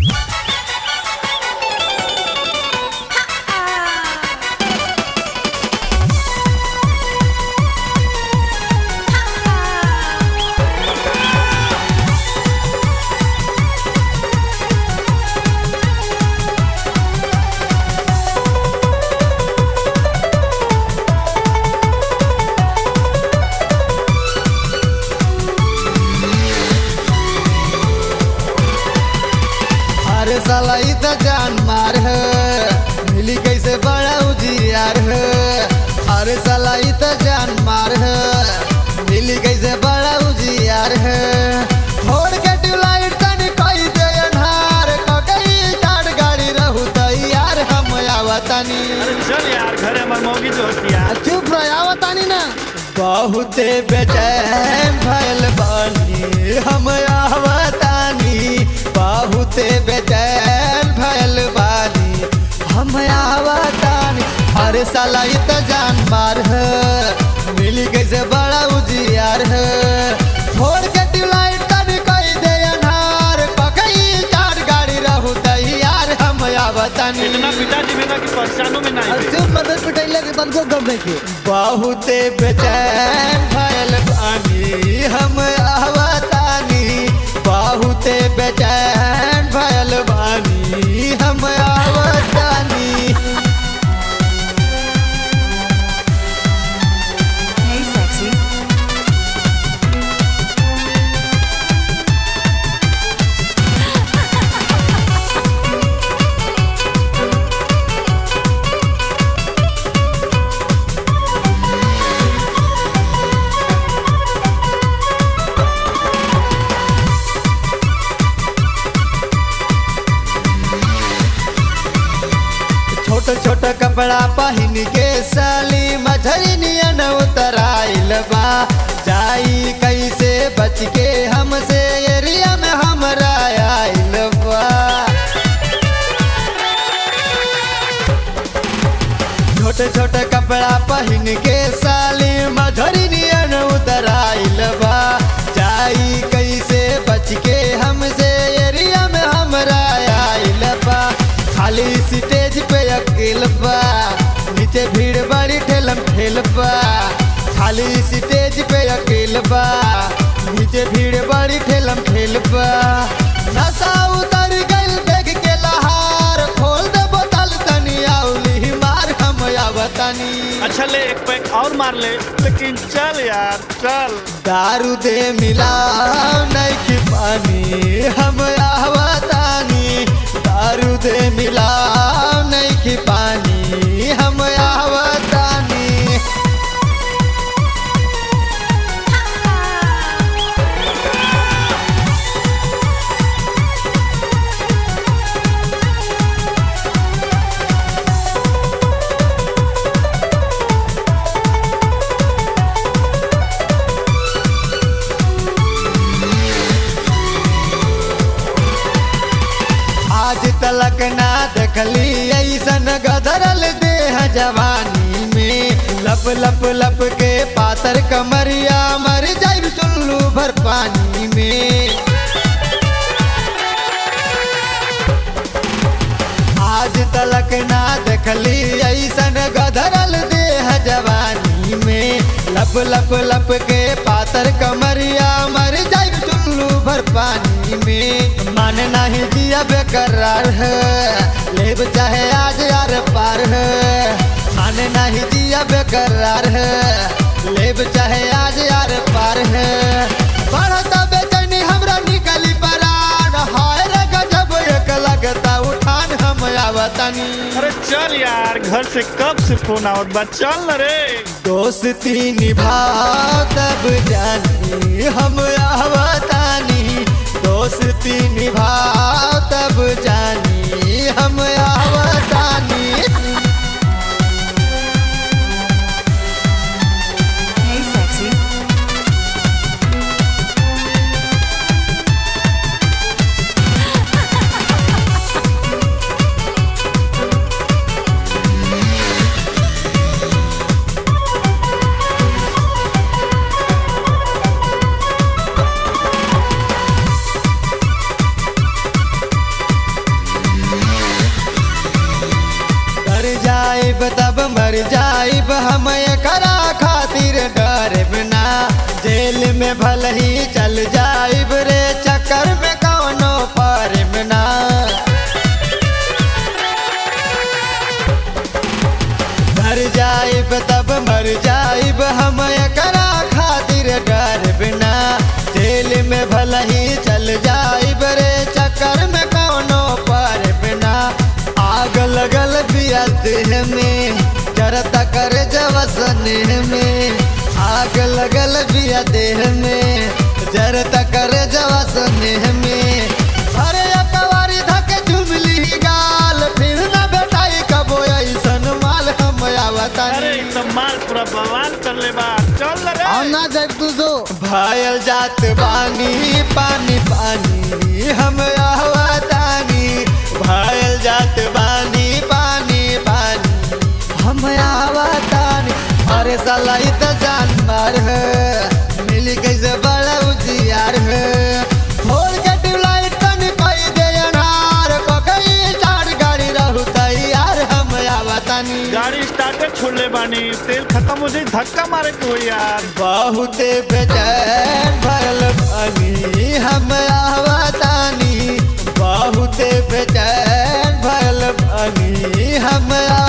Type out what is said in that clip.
अरे साला ई त जान मार है मिली कैसे बड़ा उजियार है अरे साला ई त जान मार है मिली कैसे बड़ा उजियार है छोड़ के ट्यूबलाइट तनी कई दे अन्हार ककई टाट गाड़ी रहू तैयार हम आवतानी अरे चल यार घरे हमार मौगी जो होती यार चुप रह आवतानी ना बहुते बेचैन भइल बानी हम आवतानी बहुते बेचैन भइल बानी हम आवतानी अरे साला ई त जान मार है मिली कैसे बड़ा उजियार है छोड़ के ट्यूबलाइट तनी कई दे अन्हार पकई चार गाड़ी रहू तैयार हम आवतानी इतना पिताजी बिना कि परेशानों में नहीं थे चुप मदद पिटाइले के तनको गम नहीं बहुते बेचैन भइल बानी हम आवतानी बहुते बेचैन भइल बानी हम आवतानी Hey, sexy. छोट छोट कपड़ा पहिन के साली मझरी नियन उतराइल बा जाई कैसे बच के हमसे एरिया में हमरा आइल बा छोटे छोटे कपड़ा पहिन के साली मधुरी नियन उतराइल बा जाई कैसे बच के हमसे एरिया में हमरा आइल बा खाली स्टेज पे अकेल बा नीचे भीड़ बड़ी ठेलम ठेल बा खाली स्टेज पे अकेल बा नीचे भीड़ बड़ी ठेलम ठेल बा नशा उतर गइल देख के लहार खोल दे बोतल तनी आउली मार हम आवतानी अच्छा ले एक पैक और मार ले लेकिन चल यार चल दारू दे मिला नहीं की पानी हम आवतानी दारू दे मिला नहीं की पानी हम आवतानी आज तलक ना देखली ऐसन गदरल देह जवानी में लप लप लप के पातर कमरिया मर जाइब चुल्लू भर पानी में आज तलक ना देखली ऐसन गदरल देह जवानी में लप लप लप के पातर कमरिया मर जाइब चुल्लू भर पानी में मन नहीं दिया बेकरार है लेब चाहे आज यार पार है मन नहीं दिया बेकरार है लेब चाहे आज यार पार है बढ़ता बेचैनी हमरा निकली परान हाय रे गजब एक लगता उठान हम आवतानी अरे चल यार घर से कब से फोन आवत बा चल न रे दोस्ती निभा तब जानी हम आवतानी दोस्ती निभा तब जानी हम आवतानी Hey, sexy. हम एकरा खातिर डर बिना जेल में भल ही चल जाइब रे चक्कर में कौनो पर बिना मर जाइब तब मर जाइब हम एकरा खातिर डर बिना जेल में भल ही चल जाइब रे चक्कर में कौनो पर बिना आग लगल बिया देह में जरता कर जवसन में आग लगल बिया देह में जरता कर जवसन में अरे अकवारी धके झुमली गाल फिर न बेटाई कबो ऐसन माल हम अरे आवतानी एकदम माल पूरा बवाल कर ले बा चल रे ना देख तू तो भायल जात बानी पानी पानी हम आवतानी भायल जात बानी पानी पानी हम आवतानी अरे साला इ त जानवर है मिली कैसे बड़ा उजियार है खोल के ट्यूबलाइट तन कई दे अनार पकई चार गाड़ी रहू तैयार हम आवतानी गाड़ी स्टार्टर छोड़ ले बानी तेल खत्म हो जाई धक्का मारे के हो यार बहुत बेचैन भरल पानी हम आवतानी बहुत बेचैन भरल पानी हम